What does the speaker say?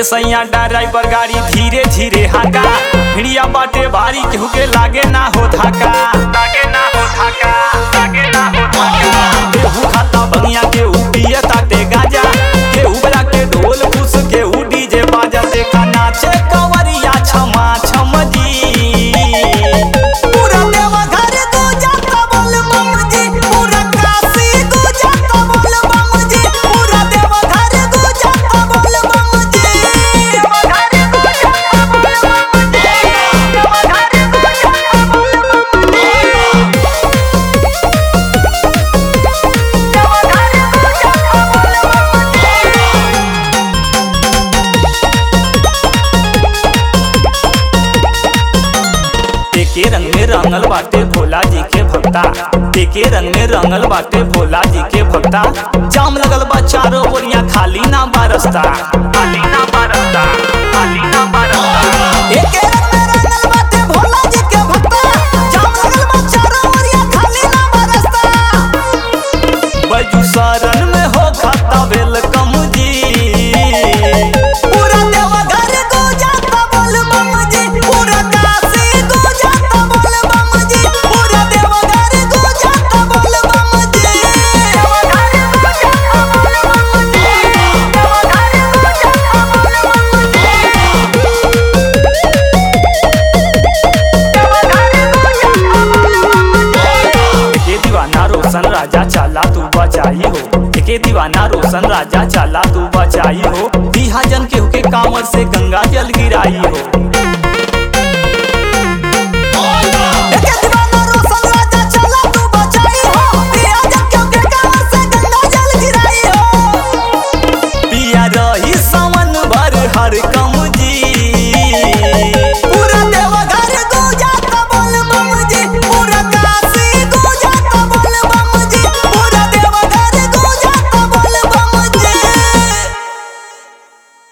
सैया ड्राइवर गाड़ी धीरे धीरे हाका भिड़िया बाटे भारी केहू के लागे ना हो धाका लागे ना हो धाका लागे ना हो धाका केहू खाता बनिया केहू पिए ताटे गाजा केहू बजा के ढोल फूस केहू डीजे बाजा देखा नाचे कंवरिया छमा छम जी पूरा देवघर गुजरता बोल बम जी पूरा काशी गुजरता बोल बम जी पूरा देवघर गुजरता बोल बम जी देवघर गुजरता बोल बम जी देवघर गुजरता बोल बम जी देवघर गुजरता बोल बम जी एके रंग में रंगल बाटे भोला जी के भक्ता एके रंग में रंगल बाटे भोला जी के भक्ता जाम लगल बा चारों ओरिया खाली ना बारस्ता खाली ना बारस्ता खाली ना बारस्ता एके रंग में रंगल बाटे भोला जी के भक्ता जाम लगल बा चारों ओरिया खाली ना बरसता बजू शरण में हो खाता वेलकम जी पूरा देवघर गुजरता बोल बम जी पूरा काशी गुजरता बोल बम जी पूरा देवघर गुजरता बोल बम जी देवघर गुजरता बोल बम जी देवघर गुजरता बोल बम जी देवघर गुजरता बोल बम जी एके दीवाना रोशन राजा चाला तू बचाई हो एके दीवाना रोशन राजा चाला तू बचाई हो बिहाजन केहू के कांवर से गंगा जल गिराई हो